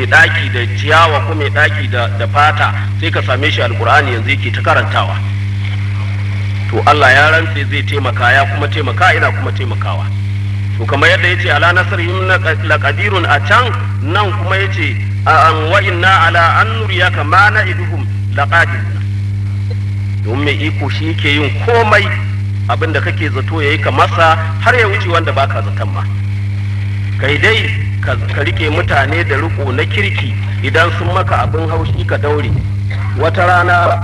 mai ɗaki da ciyawa ko mai ɗaki da da fata sai ka same shi alkur'ani yanzu yake ta karantawa to Allah ya rantse zai taimaka ya kuma taimaka ina kuma taimakawa to kamar yadda yace ala nasrihim laqadirun a can nan kuma yace an wa inna ala an nuriyaka ma na'iduhum laqadirun don mai iko shi yake yin komai abinda kake zato yayi ka masa har ya wuce wanda baka zaton ma kai dai ka rike mutane da riko na kirki idan sun maka abin haushi ka daure wata rana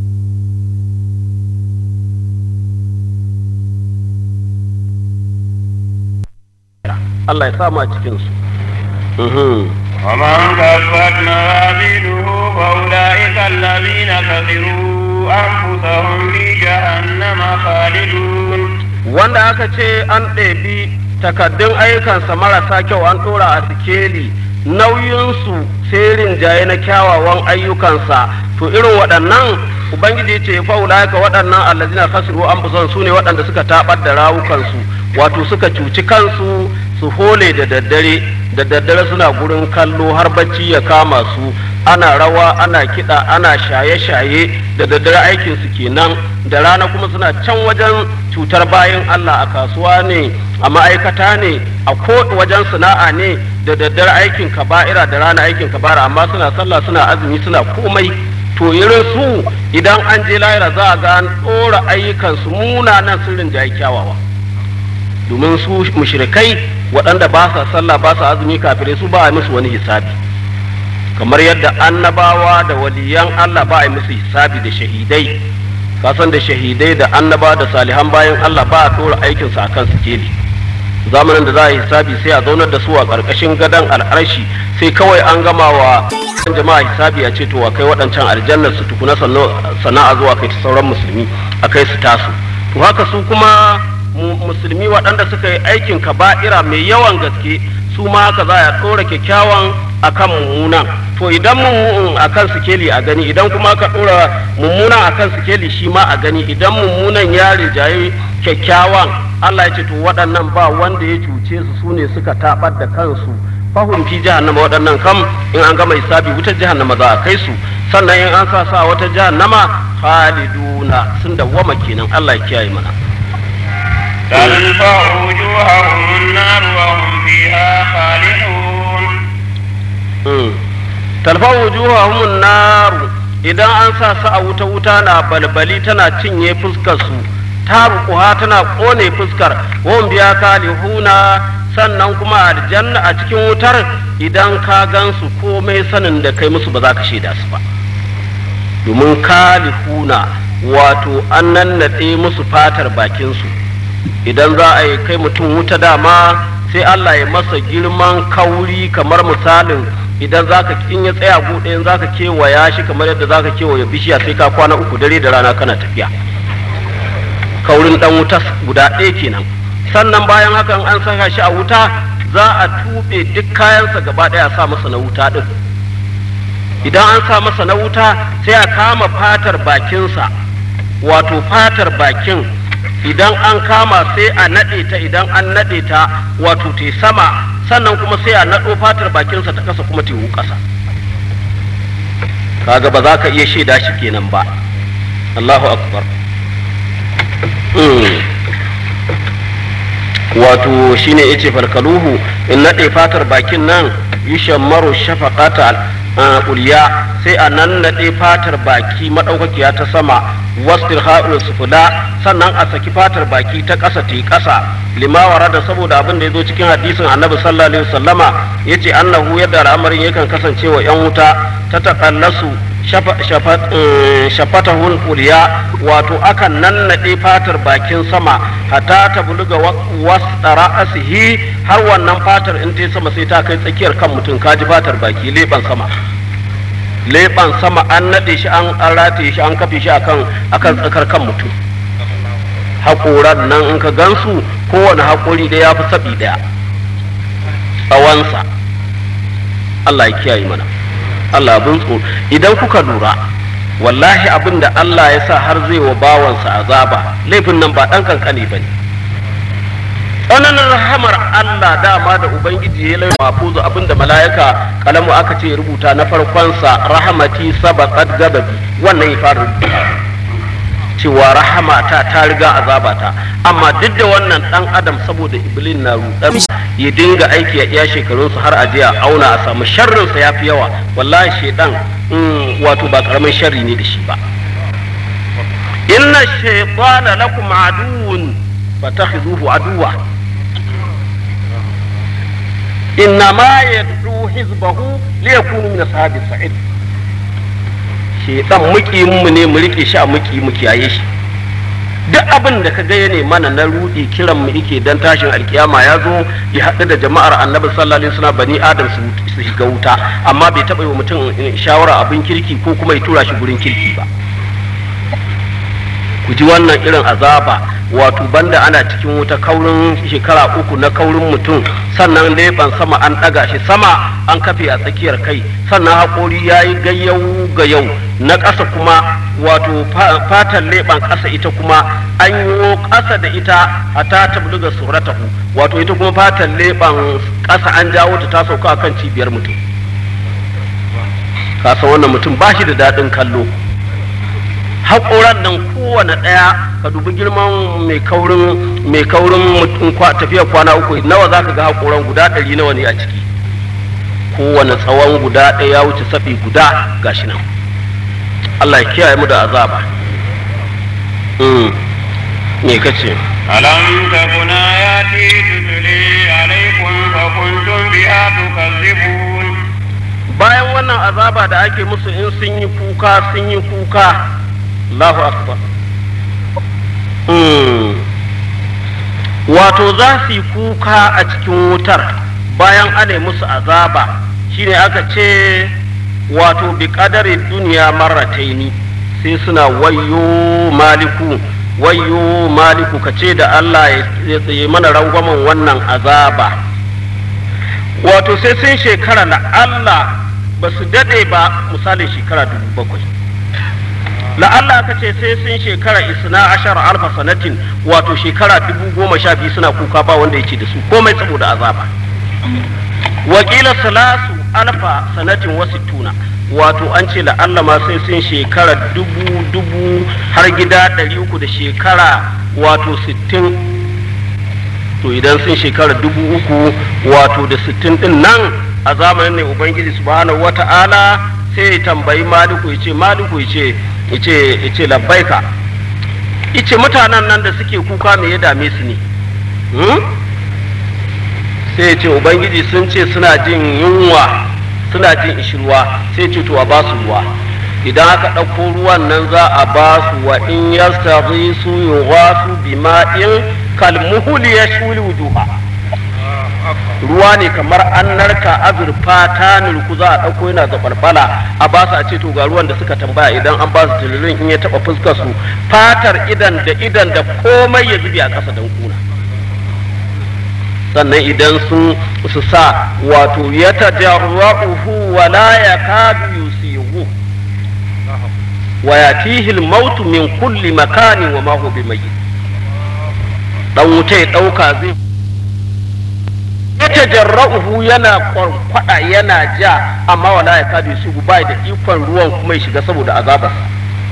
Allah ya sama cikin su ومن كفت موازينه فأولئك الذين خسروا أنفسهم في جهنم خالدون wanda aka ce an ɗebi takaddun ayyukansa marasa kyau an ɗora a sikeli nauyinsu sai rinjaye na kyawawan ayyukansa to irin waɗannan ubangiji ce faula ka waɗannan allazina khasiru an su ne waɗanda suka taɓar da rawukansu wato suka cuci kansu su hole da daddare da daddare suna gurin kallo har bacci ya kama su ana rawa ana kiɗa ana shaye-shaye da daddare aikin su kenan da rana kuma suna can wajen cutar bayan Allah a kasuwa ne a ma'aikata ne a ko wajen sana'a ne da daddare aikin kaba'ira da rana aikin kaba'ira amma suna sallah suna azumi suna komai to irin su idan an je lahira za a ga an ɗora ayyukansu munanan sirrin da ya kyawawa domin su mushrikai waɗanda ba sa sallah ba sa azumi kafirai su ba a musu wani hisabi kamar yadda annabawa da waliyan Allah ba a musu hisabi da shahidai kasan da shahidai da annaba da salihan bayan Allah ba a tora aikinsu a kan sikeli zamanin da za a yi hisabi sai a zaunar da su a ƙarƙashin gadon al'arshi sai kawai an gama wa jama'a hisabi a ce to a kai waɗancan aljannar su tukuna sana'a zuwa kai ta sauran musulmi a kai su tasu to haka su kuma musulmi waɗanda suka yi aikin kaba'ira mai yawan gaske su ma haka za a ɗora kyakkyawan akan mummunan to idan mummunan akan sikeli a gani idan kuma aka ɗora mummunan akan sikeli shi ma a gani idan mummunan ya rijaye kyakkyawan Allah ya ce to waɗannan ba wanda ya cuce su su ne suka taɓar da kansu fahim fi jahannama waɗannan kam in an gama hisabi wutar jahannama za a kai su sannan in an sa sa wata jahannama khaliduna sun dawwama kenan Allah ya kiyaye mana تلفع وجوههم النار وهم فيها خالدون talfa wujuhahum nar idan an sa su a wuta wuta na balbali tana cinye fuskar su ta rukuha tana kone fuskar wan biya kalihuna sannan kuma aljanna a cikin wutar idan ka gansu komai sanin da kai musu ba za ka shaida su ba domin kalihuna wato an nannaɗe musu fatar bakinsu idan za a yi kai mutum wuta dama sai Allah ya masa girman kauri kamar misalin idan zaka in ya tsaya buɗe za ka kewaya shi kamar yadda za ka kewaya bishiya sai ka kwana uku dare da rana kana tafiya kaurin dan wuta guda ɗaya kenan sannan bayan hakan an saka shi a wuta za a tuɓe duk kayansa gaba ɗaya sa masa na wuta ɗin idan an sa masa na wuta sai a kama fatar bakinsa wato fatar bakin idan an kama sai a naɗe ta idan an naɗe ta wato te sama sannan kuma sai a naɗo fatar bakinsa ta kasa kuma tewu ƙasa kaga ba za ka iya shaida shi kenan ba Allahu akbar wato shine yace farkaluhu in naɗe fatar bakin nan yushammaru shafaqata ulya sai a nan naɗe fatar baki maɗaukakiya ta sama wastir ha'ul sufula sannan a saki fatar baki ta ƙasa ta ƙasa limawara da saboda abin da ya zo cikin hadisin annabi sallallahu alaihi wasallama yace annahu yadda al'amarin yakan kasance wa yan wuta ta taƙallasu shafatahun uliya wato akan nannaɗe fatar bakin sama hatta ta buluga wasɗara asihi har wannan fatar in ta sama sai ta kai tsakiyar kan mutum kaji fatar baki leɓen sama leɓen sama an naɗe shi an rataye shi an kafe shi akan akan tsakar kan mutum haƙoran nan in ka gansu kowane haƙori da ya fi saɓi ɗaya tsawonsa Allah ya kiyaye mana Allah abin tsoro idan kuka lura wallahi abin da Allah ya sa har zai wa bawansa azaba laifin nan ba ɗan kankani ba ne tsananin rahamar Allah dama da Ubangiji ya lai mafuzu abinda mala'ika kalamu aka ce rubuta na farkonsa rahamati sabaqat gababi wannan ya fara rubuta cewa rahama ta ta riga azabata amma duk da wannan dan adam saboda iblin na rudan ya dinga aiki a iya shekarunsu har a jiya auna a samu sharrinsa ya fi yawa wallahi shedan wato ba karamin sharri ne da shi ba inna shaytana lakum aduwwun fatakhiduhu aduwa inna ma yad'u hizbahu liyakunu min ashabi sa'id shedan muki mu ne mu rike shi a muki mu kiyaye shi duk abin da ka ga ne mana na rudi kiran mu yake dan tashin alkiyama ya zo ya haɗu da jama'ar annabi sallallahu alaihi wasallam bani adam su shiga wuta amma bai taɓa yi wa mutum shawara abin kirki ko kuma ya tura shi gurin kirki ba ku ji wannan irin azaba wato banda ana cikin wuta kaurin shekara uku na kaurin mutum sannan leɓen sama an ɗaga shi sama an kafe a tsakiyar kai sannan haƙori ya yi gayyau ga na ƙasa kuma wato fatan leɓen ƙasa ita kuma an yi ƙasa da ita a ta tabluga suratahu wato ita kuma fatan leɓen ƙasa an jawo ta ta sauka akan cibiyar mutum kasa wannan mutum ba shi da daɗin kallo haƙoran nan kowane ɗaya ka dubi girman mai kaurin mai kaurin tafiyar kwana uku nawa za ka ga haƙoran guda ɗari nawa ne a ciki kowane tsawon guda ɗaya ya wuce saɓi guda gashi nan Allah ya kiyaye mu da azaba me kace ألم تكن آياتي تتلي عليكم فكنتم بها تكذبون bayan wannan azaba da ake musu in sun yi kuka sun yi kuka Allahu akbar wato za su yi kuka a cikin wutar bayan ana musu azaba shine aka ce wato bi kadarin duniya marrataini sai suna wayo maliku wayo maliku ka ce da Allah ya tsaye mana rangwamen wannan azaba wato sai sun shekara na Allah ba su daɗe ba misalin shekara dubu bakwai la'alla aka ce sai sun shekara isna ashar alfa sanatin wato shekara dubu goma sha biyu suna kuka ba wanda ya ce da su komai saboda azaba wakila salasu alfa sanatin wasu tuna wato an ce la'alla ma sai sun shekara dubu dubu har gida ɗari uku da shekara wato sittin to idan sun shekara dubu uku wato da sittin din nan a zamanin ne ubangiji subhanahu wata'ala sai ya tambayi maliku ya ce maliku ya ce ya ce labbaika ice mutanen nan da suke kuka me ya dame su ne sai ya ce ubangiji sun ce suna jin yunwa suna jin ishirwa sai ce to a ba su ruwa idan aka ɗauko ruwan nan za a ba su wa in yastazi su yughasu bima'in kalmuhuli ya shuli wujuha ruwa ne kamar an narka azurfa ta nulku za a ɗauko yana zaɓalɓala a ba su a ce to ga ruwan da suka tambaya idan an ba su tilirin in ya taɓa fuskar su fatar idan da idan da komai ya zube a ƙasa don kuna sannan idan sun su sa wato ya tajarra'uhu wa la yakadu yusihu wa yatihi al-maut min kulli makanin wa ma huwa bimayyit dan wuta ya dauka zai ya tajarra'uhu yana kwarkwada yana ja amma wala yakadu yusihu bai da ikon ruwan kuma ya shiga saboda azabarsa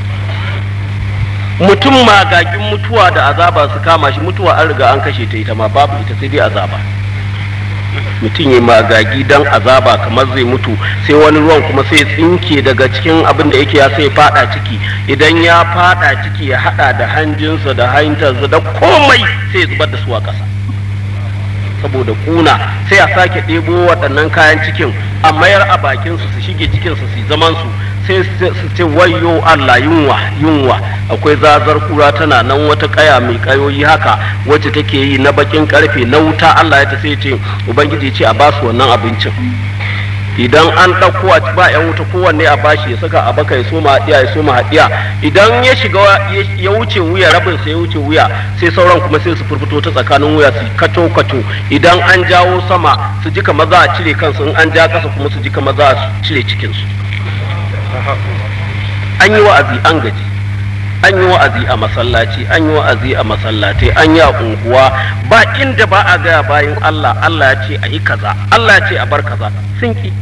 mutum magagin mutuwa da azaba su kama shi mutuwa an riga an kashe ta ita ma babu ita sai dai azaba mutum ya magagi dan azaba kamar zai mutu sai wani ruwan kuma sai tsinke daga cikin abin da yake ya sai fada ciki idan ya fada ciki ya hada da hanjinsa da hantarsa da komai sai zubar da su a ƙasa saboda kuna sai a sake ɗebo waɗannan kayan cikin a mayar a bakinsu su shige cikinsu su zaman su sai su ce wayo Allah yunwa yunwa akwai zazar kura tana nan wata kaya mai kayoyi haka wacce take yi na bakin karfe na wuta Allah ya ta sai ce ubangiji ce a basu wannan abincin idan an ɗauko a ba yan wuta kowanne a bashi ya saka a baka ya soma haɗiya ya soma haɗiya idan ya shiga ya wuce wuya rabin sai ya wuce wuya sai sauran kuma sai su furfuto ta tsakanin wuya su kato kato idan an jawo sama su ji kamar za a cire kansu in an ja kasa kuma su ji kamar za a cire cikinsu an yi wa'azi an gaji an yi wa'azi a masallaci an yi wa'azi a masallatai an yi a unguwa ba inda ba a gaya bayan Allah Allah ya ce a yi kaza Allah ya ce a bar kaza sun ki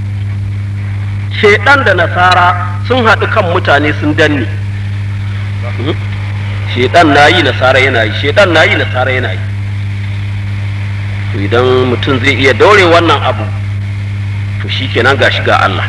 shedan da nasara sun haɗu kan mutane sun danne shedan na yi nasara yana yi shedan na yi nasara yana yi to idan mutum zai iya daure wannan abu to shi kenan ga ga Allah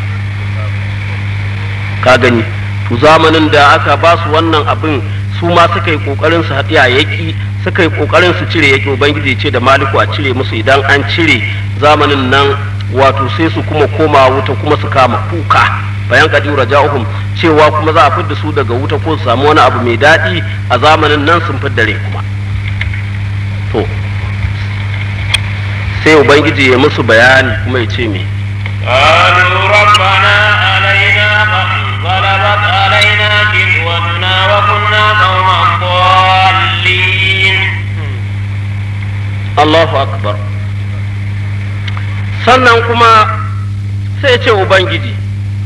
ka gani to zamanin da aka ba su wannan abin su ma suka yi kokarin su haɗi a yaki suka yi kokarin su cire yaki ubangiji ce da maliku a cire musu idan an cire zamanin nan wato sai su kuma koma wuta kuma su kama kuka bayan kadiru raja'uhum cewa kuma za a fidda su daga wuta ko su samu wani abu mai daɗi a zamanin nan sun fidda rai kuma to sai ubangiji ya musu bayani kuma ya ce me قالوا ربنا علينا غلبت علينا كسوتنا وكنا قوما ضالين Allahu akbar sannan kuma sai ce ubangiji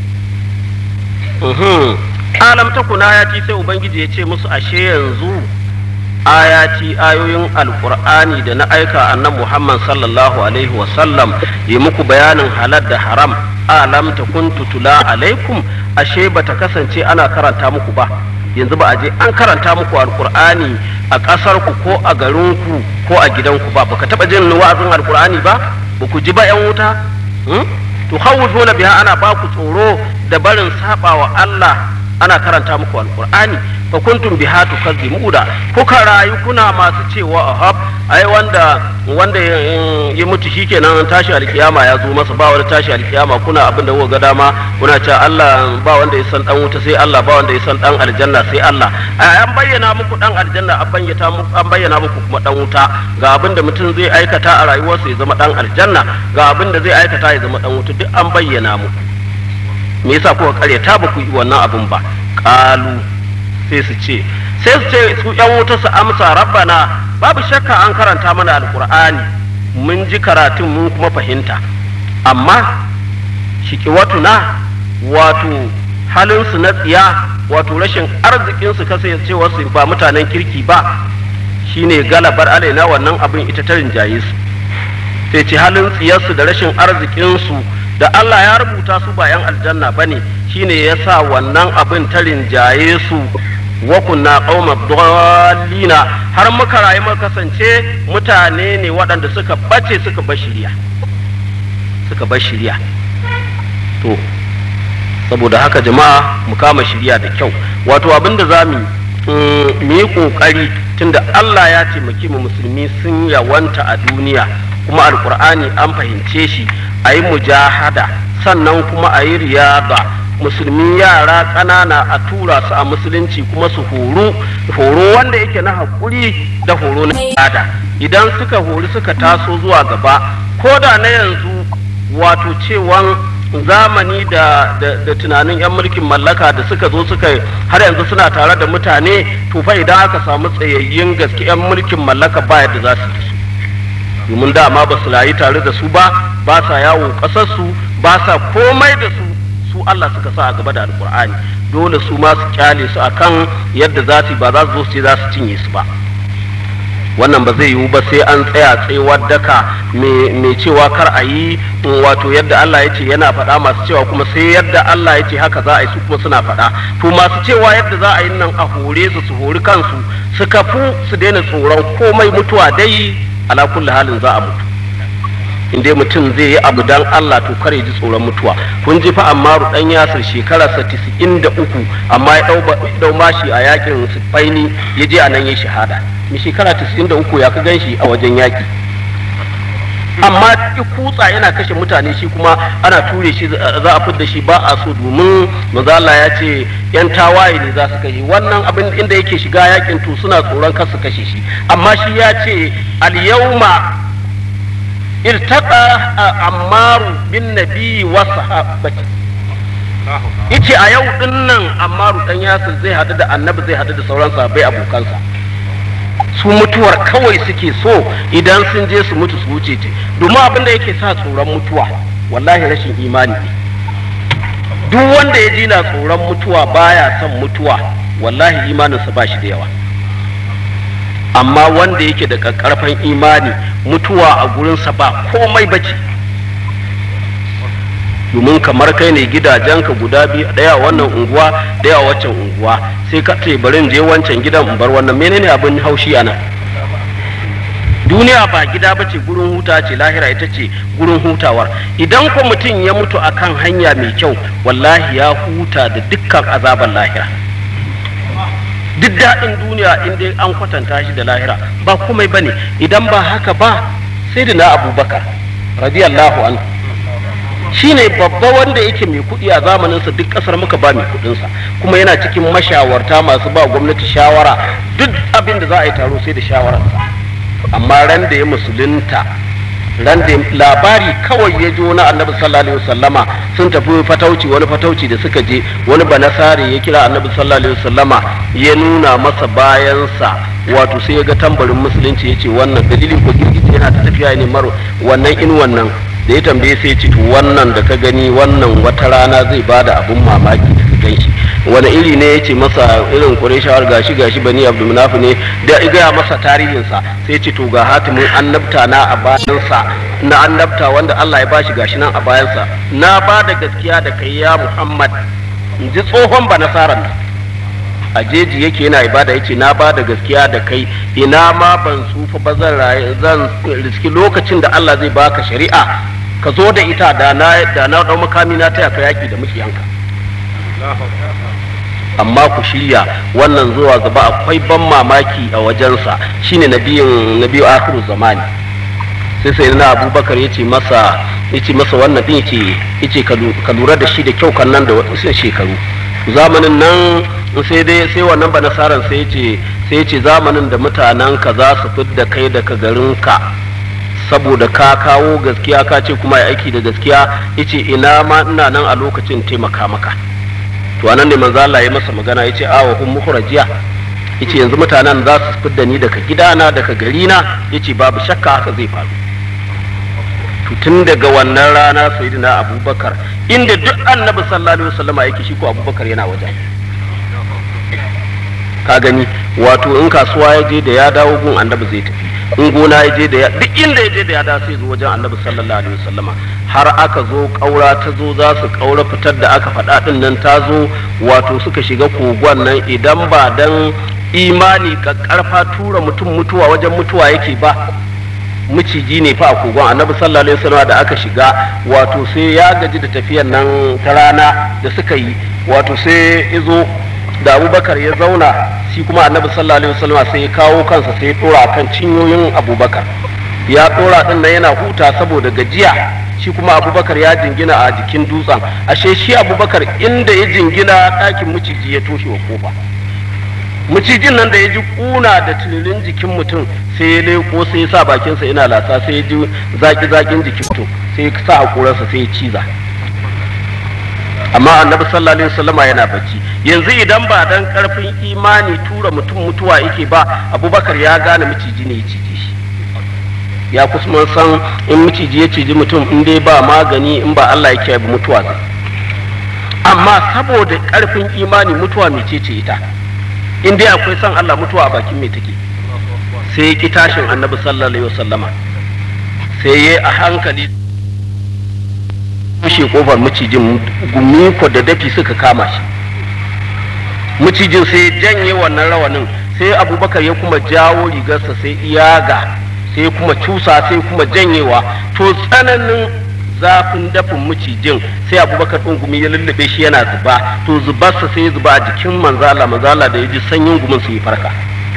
uhum. alam ta kuna ayati sai ubangiji ya ce musu ashe yanzu ayati ayoyin alkur'ani da na aika annan muhammad sallallahu alaihi wasallam yi muku bayanin halal da haram alam ta kun tutula alaikum ashe bata kasance ana karanta muku ba yanzu ba a je an karanta muku alkur'ani a ƙasar ku ko a garin ku ko a gidanku ba baka taba jin wa'azin alkur'ani ba ba ku ji ba yan wuta to khawfuna biha ana ba ku tsoro da barin saba wa Allah ana karanta muku alkur'ani fa kuntum biha tukazzimuda kuka rayu kuna masu cewa ahab ai wanda wanda ya mutu shikenan tashi alkiyama ya zo masa ba wani tashi alkiyama kuna abin da kuka ga dama kuna cewa Allah ba wanda ya san dan wuta sai Allah ba wanda ya san dan aljanna sai Allah ai an bayyana muku dan aljanna an bayyana muku an bayyana muku kuma dan wuta ga abin da mutum zai aikata a rayuwarsa ya zama dan aljanna ga abin da zai aikata ya zama dan wuta duk an bayyana muku me yasa kuka karyata ba ku yi wannan abin ba qalu sai su ce sai su ce su yan wuta su amsa rabbana babu shakka an karanta mana alkur'ani mun ji karatun mun kuma fahimta amma shikiwatuna wato halinsu na tsiya wato rashin arzikinsu kasancewa su ba mutanen kirki ba shine galabar alaina wannan abin ita ta rinjaye su sai ce halin tsiyarsu da rashin arzikinsu da Allah ya rubuta su ba 'yan aljanna ba ne shine ya sa wannan abin ta rinjaye su wa kunna qauma dallina har muka rayu muka kasance mutane ne waɗanda suka bace suka bar shiriya suka bar shiriya to saboda haka jama'a mu kama shiriya da kyau wato abin da za mu yi kokari tunda Allah ya taimaki mu musulmi sun yawanta a duniya kuma alkur'ani an fahimce shi a yi mujahada sannan kuma a yi riyada musulmi yara ƙanana a tura su a musulunci kuma su horo horo wanda yake na haƙuri da horo na ibada idan suka hori suka taso zuwa gaba ko da na yanzu wato cewan zamani da, da, da tunanin 'yan mulkin mallaka da suka zo suka har yanzu suna tare da mutane to fa idan aka samu tsayayyun gaske 'yan mulkin mallaka ba yadda za su yi su domin dama ba su rayu tare da su ba ba sa yawo ƙasarsu ba sa komai da su su Allah suka sa a gaba da alkur'ani dole su ma su kyale su akan yadda za su ba za su zo su ce za su cinye su ba wannan ba zai yiwu ba sai an tsaya tsayuwar daka mai cewa kar a yi wato yadda Allah ya ce yana faɗa masu cewa kuma sai yadda Allah ya ce haka za a yi su kuma suna faɗa to masu cewa yadda za a yi nan a hore su su hori kansu su kafu su daina tsoron komai mutuwa dai ala kulli halin za a mutu in dai mutum zai yi abu dan Allah to kare ji tsoron mutuwa kun ji fa amma dan yasir shekararsa uku amma ya dau mashi a yakin sifaini ya je a nan ya shahada mi shekara uku ya ka ganshi a wajen yaki amma ki kutsa yana kashe mutane shi kuma ana ture shi za a fidda shi ba a so domin mazala ya ce yan tawaye ne za su kashe wannan abin inda yake shiga yakin to suna tsoron kar su kashe shi amma shi ya ce al-yawma irtaqa ammaru bin nabi wa sahabati yace a yau din nan ammaru dan yasir zai hadu da annabi zai hadu da sauran sahabbai abokansa su mutuwar kawai suke so idan sun je su mutu su wuce ce domin abin da yake sa tsoron mutuwa wallahi rashin imani ne duk wanda ya ji na tsoron mutuwa baya son mutuwa wallahi imaninsa ba shi da yawa amma wanda yake da ƙarfan imani mutuwa a gurinsa ba komai bace domin kamar kai ne gidajenka guda biyu daya wannan unguwa daya waccan unguwa sai ka ce bari je wancan gidan in bar wannan menene abin haushi a nan duniya ba gida ba ce gurin huta ce lahira ita ce gurin hutawar idan ko mutum ya mutu akan hanya mai kyau wallahi ya huta da dukkan azaban lahira duk daɗin duniya in dai an kwatanta shi da lahira ba komai bane idan ba haka ba sai da na abubakar radiyallahu anhu shine babba wanda yake mai kuɗi a zamaninsa duk ƙasar muka ba mai kuɗinsa kuma yana cikin mashawarta masu ba gwamnati shawara duk abin da za a yi taro sai da shawararsa amma ran da ya musulunta ran da labari kawai ya ji wani annabi sallallahu alaihi wasallama sun tafi fatauci wani fatauci da suka je wani banasare ya kira annabi sallallahu alaihi wasallama ya nuna masa bayansa wato sai ya ga tambarin musulunci ya ce wannan dalilin ko girgije yana ta tafiya ne maro wannan in wannan da ya tambaye sai ce to wannan da ka gani wannan wata rana zai bada abun mamaki da ka ganshi wani iri ne ya ce masa irin quraishawar gashi gashi bani abdulmunaf ne da ya gaya masa tarihinsa sai ce to ga hatimin annabta na a bayansa na annabta wanda Allah ya bashi gashi nan a bayansa na ba da gaskiya da kai ya Muhammad in ji tsohon ba nasaran nan a jeji yake yana ibada yace na ba da gaskiya da kai ina ma ban tsufa ba zan rayu zan riski lokacin da Allah zai baka shari'a ka zo da ita da na da na dau makami na taya ka yaki da mukiyanka amma ku shirya wannan zuwa gaba akwai ban mamaki a wajensa shine nabiyin nabiyu akhiru zamani sai sai na abubakar yace masa yace masa wannan din yace yace ka lura da shi da kyau kan nan da wasu shekaru zamanin nan sai dai sai wannan ba nasaran sai ce sai ce zamanin da mutanen ka za su fidda kai daga garin ka saboda ka kawo gaskiya ka ce kuma aiki da gaskiya yace ina ma ina nan a lokacin taimaka maka to anan ne manzo Allah ya masa magana yace awa hum mukhrajiya yace yanzu mutanen za su fidda ni daga gidana daga garina yace babu shakka haka zai faru to tun daga wannan rana sayyidina abubakar inda duk annabi sallallahu alaihi wasallama yake shi ko abubakar yana wajen ka gani wato in kasuwa ya je da ya dawo gun annabi zai tafi in gona ya je da ya duk inda ya je da ya dawo sai zo wajen annabi sallallahu alaihi wasallama har aka zo kaura ta zo za su kaura fitar da aka faɗa din nan ta zo wato suka shiga kogon nan idan ba dan imani karfa tura mutum mutuwa wajen mutuwa yake ba miciji ne fa a kogon annabi sallallahu alaihi wasallam da aka shiga wato sai ya gaji da tafiyan nan ta rana da suka yi wato sai izo da abubakar ya zauna shi kuma annabi sallallahu alaihi wasallam sai ya kawo kansa sai ya dora kan cinyoyin abubakar ya dora din nan yana huta saboda gajiya shi kuma abubakar ya jingina a jikin dutsen ashe shi abubakar inda ya jingina ɗakin miciji ya toshe wa kofa macijin nan da ya ji kuna da tilirin jikin mutum sai ya leko sai ya sa bakinsa yana lasa sai ya ji zaki zakin jikin mutum sai ya sa hakurarsa sai ya ciza amma annabi sallallahu alaihi wasallama yana bacci yanzu idan ba dan karfin imani tura mutum mutuwa yake ba abubakar ya gane maciji ne ya cije shi ya kusa san in maciji ya ciji mutum in dai ba magani in ba Allah yake ba mutuwa zai amma saboda karfin imani mutuwa mecece ita in dai akwai son Allah mutuwa a bakin mai take sai ki tashin annabi sallallahu alaihi wasallama sai ya a hankali kushe kofar macijin gumi ko da dafi suka kama shi macijin sai janye wannan rawanin sai abubakar ya kuma jawo rigarsa sai iyaga sai kuma cusa sai kuma janyewa to tsananin zafin dafin macijin sai abubakar ɗin gumi ya lullube shi yana zuba to zubarsa sai ya zuba a jikin manzala manzala da ya ji sanyin gumin su yi farka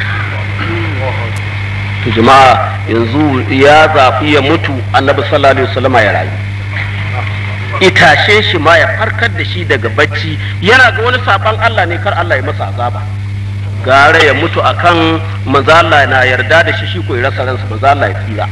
to jama'a yanzu ya zafi ya mutu annabi sallallahu alaihi wasallama ya rayu itashe shi ma ya farkar da shi daga bacci yana ga wani saban Allah ne kar Allah ya masa azaba gara ya mutu akan manzala na yarda da shi shi ko ya rasa ransa manzala ya tsira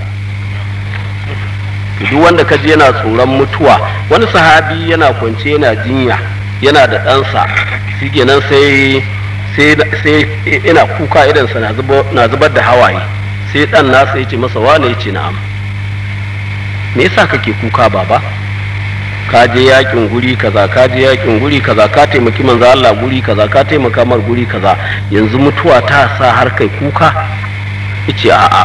duk wanda ka ji yana tsoron mutuwa wani sahabi yana kwance yana jinya yana da ɗansa shi kenan sai sai ina kuka idansa na zubar da hawaye sai ɗan nasa ya ce masa wane ya ce na'am me yasa kake kuka baba ka je yakin guri kaza ka je yakin guri kaza ka taimaki manzo Allah guri kaza ka taimaka mar guri kaza yanzu mutuwa ta sa har kai kuka yace a'a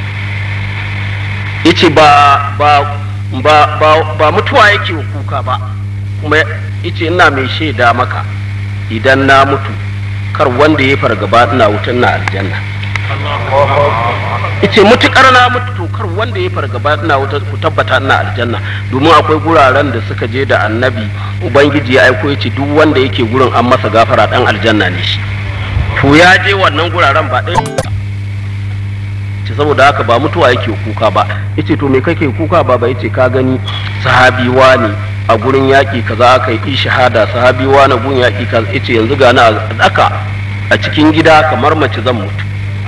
yace ba ba ba ba, ba mutuwa yake kuka ba kuma yace ina mai shaida maka idan na mutu kar wanda ya fargaba ina wutan na aljanna ice mutukar na mutu to kar wanda ya fargaba ina wuta ku tabbata ina aljanna domin akwai guraren da suka je da annabi ubangiji ya aiko yace duk wanda yake gurin an masa gafara dan aljanna ne shi to ya je wannan guraren ba ɗaya ce saboda haka ba mutuwa yake kuka ba yace to me kake kuka ba ba yace ka gani sahabi ne a gurin yaƙi kaza aka yi shahada sahabi na gun yaƙi kaza yace yanzu ga na a daka a cikin gida kamar mace zan mutu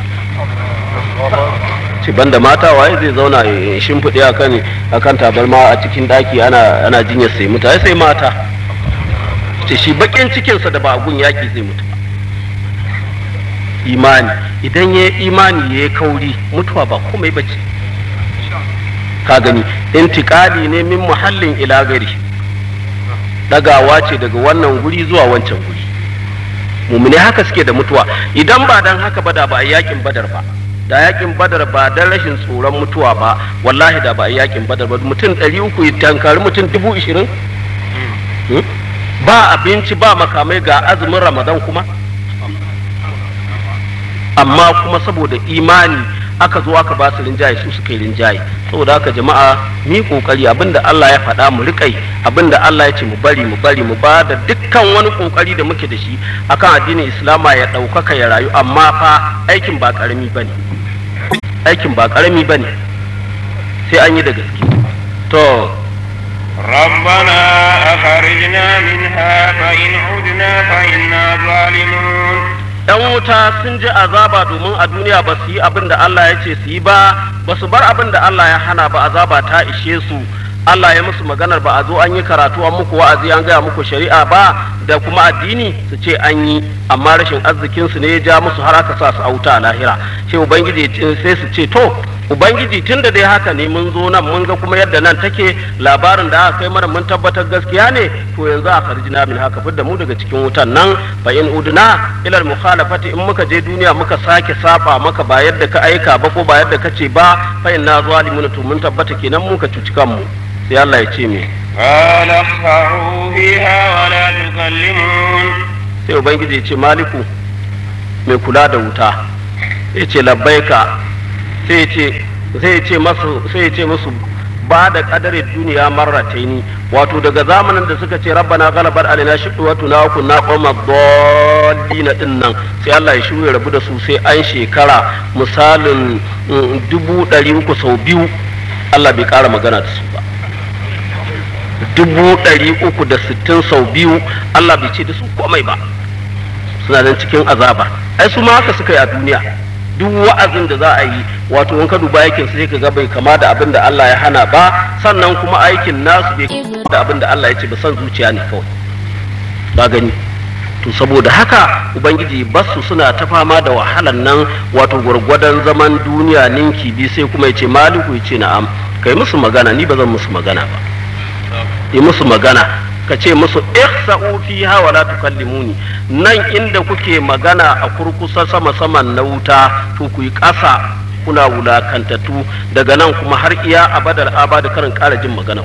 ce banda mata waye zai zauna ya shimfiɗe a kan akan tabarma a cikin ɗaki ana ana jinyar sai mutu ai sai mata ce shi bakin cikinsa da ba a gun yaƙi zai mutu ba imani idan ya imani ya yi kauri mutuwa ba komai ba ce ka gani intikali ne min muhallin ila gari dagawa ce daga wannan guri zuwa wancan guri mumune haka suke da mutuwa idan ba dan haka ba da ba a yakin badar ba da yakin badar ba dan rashin tsoron mutuwa ba wallahi da ba a yakin badar ba mutum ɗari uku ya tankari mutum dubu ishirin ba abinci ba makamai ga azumin ramadan kuma amma kuma saboda imani aka zo aka ba su rinjaye su suka yi rinjaye saboda haka jama'a mi kokari abinda Allah ya faɗa mu riƙai abinda Allah ya ce mu bari mu bari mu ba da dukkan wani kokari da muke da shi akan addinin Islama ya ɗaukaka ya rayu amma fa aikin ba ƙarami bane aikin ba ƙarami bane sai an yi da gaske to ربنا أخرجنا منها فإن عدنا فإنا ظالمون ‘yan wuta sun ji azaba domin a duniya ba su yi abin da Allah ya ce su yi ba ba su bar abin da Allah ya hana ba azaba ta ishe su Allah ya musu maganar ba a zo an yi karatu an muku wa'azi an gaya muku shari'a ba da kuma addini su ce an yi amma rashin arzikin su ne ya ja musu har aka sa su a wuta a lahira sai ubangiji sai su ce to ubangiji tun da dai haka ne mun zo nan mun ga kuma yadda nan take labarin da aka kai mana mun tabbatar gaskiya ne to yanzu a farjina min haka fidda mu daga cikin wutan nan fa in udna ila mukhalafati in muka je duniya muka sake saba maka ba yadda ka aika ba ko ba yadda ka ce ba fa inna zalimun to mun tabbata kenan muka cuci kanmu sai Allah ya ce me قال اخفعوا فيها ولا تكلمون sai ubangiji ya ce maliku mai kula da wuta ya ce labbaika sai ya ce sai ya ce masu sai ya ce musu ba da kadarin duniya marrataini wato daga zamanin da suka ce rabbana ghalabat alaina shiqwatu na kunna qawma dallina din nan sai Allah ya shiru ya rabu da su sai an shekara misalin dubu ɗari uku sau biyu Allah bai ƙara magana da su ba dubu ɗari uku da sittin sau biyu Allah bai ce da su komai ba suna nan cikin azaba ai su ma haka suka yi a duniya duk wa'azin da za a yi wato in ka duba aikin sai ka ga bai kama da abin da Allah ya hana ba sannan kuma aikin nasu bai kama da abin da Allah ya ce ba san zuciya ne kawai ba gani to saboda haka ubangiji basu suna ta fama da wahalan nan wato gwargwadon zaman duniya ninki bi sai kuma ya ce maliku ya ce na'am kai musu magana ni ba zan musu magana ba yi musu magana ka ce musu ihsa'u fiha wa la tukallimuni nan inda kuke magana a kurkusa sama saman na wuta to ku yi ƙasa kuna wulakantattu daga nan kuma har iya abadar abada karin ƙara jin magana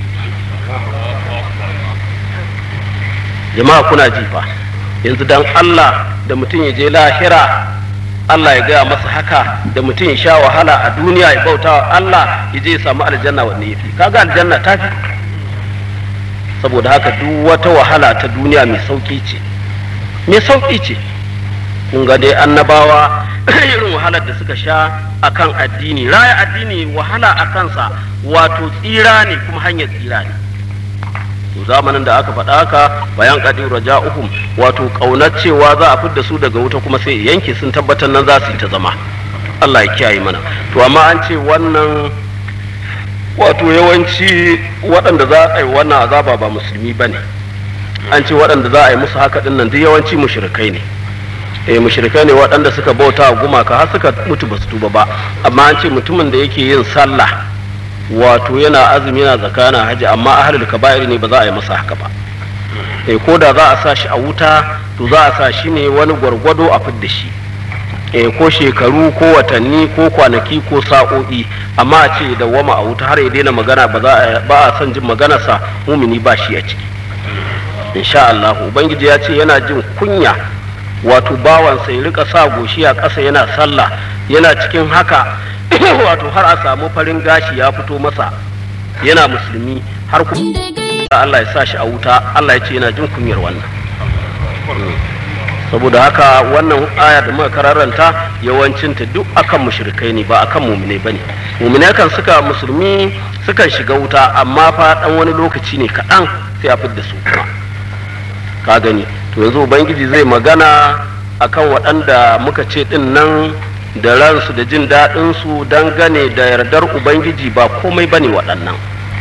jama'a kuna ji fa yanzu dan Allah da mutum ya je lahira Allah ya gaya masa haka da mutum ya sha wahala a duniya ya bauta wa Allah ya je ya samu aljanna wanne yafi kaga aljanna ta fi saboda haka duk wata wahala ta duniya mai sauki ce mai sauki ce kun ga dai annabawa irin wahalar da suka sha akan addini raya addini wahala a kansa wato tsira ne kuma hanyar tsira ne to zamanin da aka faɗa haka bayan kadi raja'uhum wato ƙaunar cewa za a fidda su daga wuta kuma sai yanke sun tabbatar nan za su yi ta zama Allah ya kiyaye mana to amma an ce wannan wato yawanci waɗanda za a yi wannan azaba ba musulmi ba ne an ce waɗanda za a yi musu haka ɗin nan duk yawanci mushrikai ne eh mushrikai ne waɗanda suka bauta wa gumaka har suka mutu ba su tuba ba amma an ce mutumin da yake yin sallah wato yana azumi yana zakana haji amma ahlul kaba'ir ne ba za a yi masa haka ba eh ko da za a sa shi a wuta to za a sa shi ne wani gwargwado a fidda shi eh ko shekaru ko watanni ko kwanaki ko sa'o'i amma a ce da wama a wuta har ya daina magana ba za a ba a son jin maganarsa mumini ba shi a ciki insha Allah ubangiji ya ce yana jin kunya wato bawansa ya rika sa goshi a ƙasa yana sallah yana cikin haka wato har a samu farin gashi ya fito masa yana musulmi har kuma Allah ya sa shi a wuta Allah ya ce yana jin kunyar wannan saboda haka wannan aya da muka kararanta yawancinta duk akan mushrikai ne ba akan mumine bane mumine kan suka musulmi sukan shiga wuta amma fa dan wani lokaci ne kaɗan sai a fidda su kuma ka gani to yanzu ubangiji zai magana akan waɗanda muka ce ɗin nan da ransu da jin daɗinsu dangane da yardar ubangiji ba komai ba ne waɗannan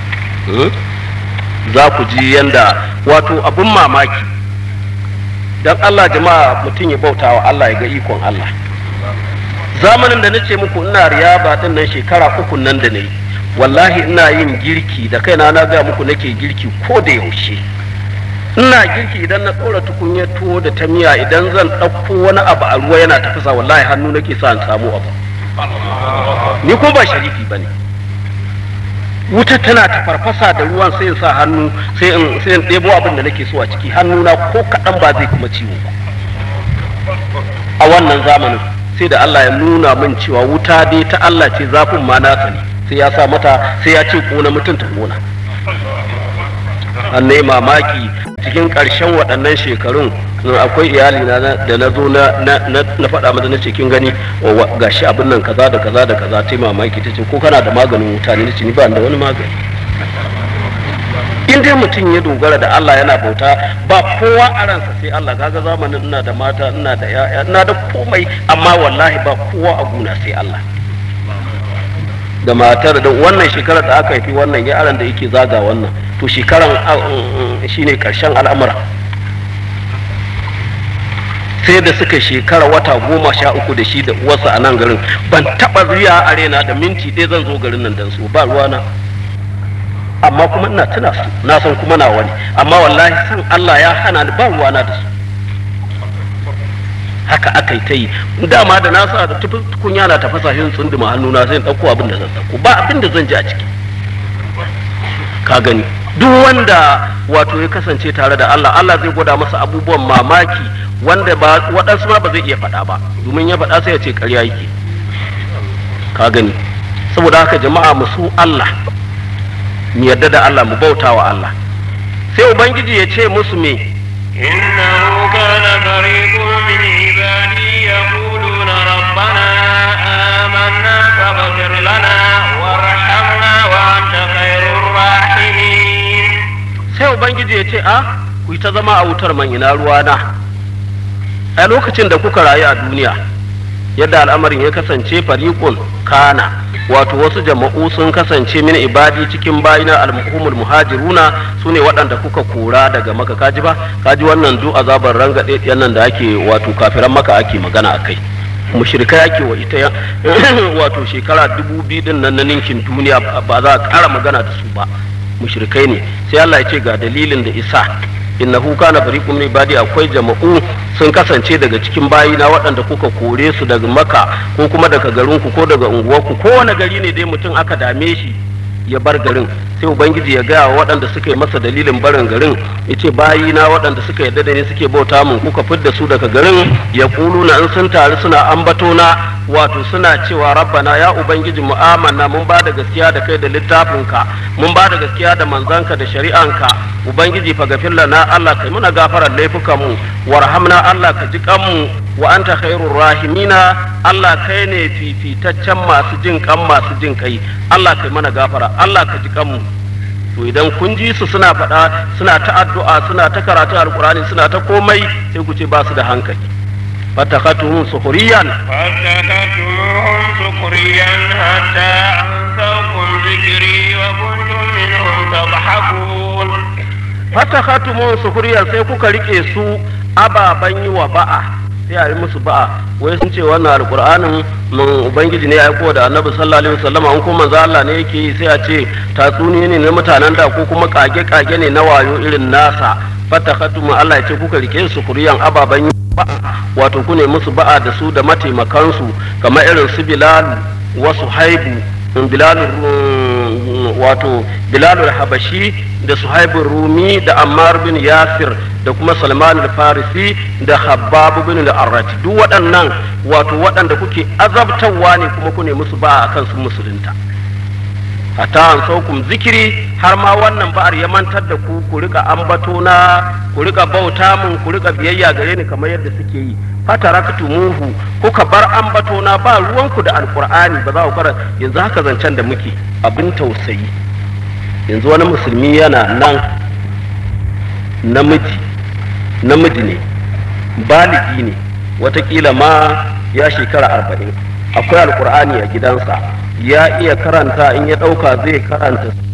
za ku ji yanda wato abin mamaki don allah jama'a mutum ya bauta wa allah ya ga ikon allah zamanin da na ce muku ina riyaba ɗin nan shekara uku nan da na yi wallahi ina yin girki da kaina na ga muku nake girki ko da yaushe ina girki idan na ɗora tukunyar tuwo da ta miya idan zan ɗauko wani abu a ruwa yana tafasa wallahi hannu nake sa in samu abu ni ko ba sharifi ba ne wuta tana ta farfasa da ruwan sai in sa hannu sai in sai in ɗebo abin da nake so a ciki hannuna ko kaɗan ba zai kuma ciwo ba a wannan zamanin sai da Allah ya nuna min cewa wuta dai ta Allah ce zafin ma nasa ne sai ya sa mata sai ya ce ƙona mutum ta ƙona an mamaki cikin ƙarshen waɗannan shekarun akwai iyali na da na zo na faɗa mata na ce kin gani gashi abin nan kaza da kaza da kaza ta mamaki ta ce ko kana da maganin wuta ne ce ni ba da wani magani in dai mutum ya dogara da Allah yana bauta ba kowa a ransa sai Allah kaga zamanin ina da mata ina da yaya ina da komai amma wallahi ba kowa a guna sai Allah da matar da wannan shekarar da aka haifi wannan yaran da yake zaga wannan to shekaran shine karshen al'amura sai da suka shekara wata goma sha uku da shi da uwarsa a nan garin ban taba riya a rena da minti ɗaya zan zo garin nan dan su ba ruwana amma kuma ina tuna su na san kuma na wani amma wallahi san Allah ya hana ni ba ruwana da su haka aka yi ta yi dama da na sa da tukunya na tafasa shi tsunduma hannuna sai in ɗauko abin da zan ɗauko ba abin da zan ji a ciki ka gani duk wanda wato ya kasance tare da Allah Allah zai gwada masa abubuwan mamaki wanda ba waɗansu ma ba zai iya faɗa ba domin ya faɗa sai ya ce ƙarya yake ka gani saboda haka jama'a mu su Allah mu yarda da Allah mu bauta wa Allah sai ubangiji ya ce musu me إنه كان فريق من عبادي يقولون ربنا آمنا فاغفر لنا وارحمنا وأنت خير الراحمين sai ubangiji ya ce a ku yi ta zama a wutar man ina ruwana a lokacin da kuka rayu a duniya yadda al'amarin ya kasance fariqun kana wato wasu jama'u sun kasance min ibadi cikin bayina al-muhumul muhajiruna su ne waɗanda kuka kora daga maka kaji ba kaji wannan du azabar rangaɗe nan da ake wato kafiran maka ake magana a kai mushrikai ake wa ita wato shekara dubu biyu din nan na ninkin duniya ba za a ƙara magana da su ba mushrikai ne sai Allah ya ce ga dalilin da isa innahu kana fariqun min ibadi akwai jama'u sun kasance daga cikin bayina waɗanda kuka kore su daga maka ko kuma daga garinku ko daga unguwarku ko wani gari ne dai mutum aka dame shi ya bar garin sai ubangiji ya gaya wa waɗanda suka yi masa dalilin barin garin ya ce bayina waɗanda suka yarda da ni suke bauta mun kuka fidda su daga garin ya na in sun taru suna ambato na wato suna cewa rabbana ya ubangiji mu amanna mun ba da gaskiya da kai da littafinka mun ba da gaskiya da manzanka da shari'anka ubangiji fa gafir lana Allah kai muna gafarar laifukan mu warhamna Allah ka ji kanmu wa anta khairur rahimina Allah kai ne fifitaccen masu jin kan masu jin kai Allah kai mana gafara Allah ka ji kanmu to idan kun ji su suna faɗa suna ta addu'a suna ta karatun alkurani suna ta komai sai ku ce ba su da hankali fatakatuhum sukhriyan فاتخذتموهم سخريا حتى أنسوكم ذكري وكنتم منهم تضحكون fatakatuhum sukhriyan sai kuka rike su ababan yi wa ba'a sai a yi musu ba'a wai sun ce wannan alqur'anin mun ubangiji ne ya aiko da annabi sallallahu alaihi wasallam an kuma manzo Allah ne yake yi sai a ce tatsuniya ne na mutanen da ko kuma kage kage ne na wayo irin nasa fatakhatum Allah ya ce kuka rike su kuriyan ababan wato ku ne musu ba'a da su da mataimakansu kamar irin su Bilal wa Suhaibu Bilal wato Bilal habashi da Suhaibu Rumi da Ammar bin Yasir da kuma Salman al-Farisi da Habbab bin al-Arrati duk waɗannan wato waɗanda kuke azabtarwa ne kuma ku ne musu ba'a akan su musulunta hatta an saukum zikiri har ma wannan ba'ar ya mantar da ku ku rika ambato na ku rika bauta mun ku rika biyayya gare ni kamar yadda suke yi fataraktumuhu kuka bar ambato na ba ruwanku da alqur'ani ba za ku kara yanzu haka zancen da muke abin tausayi yanzu wani musulmi yana nan namiji namiji ne baligi ne watakila ma ya shekara arba'in akwai alkur'ani a gidansa ya iya karanta in ya ɗauka zai karanta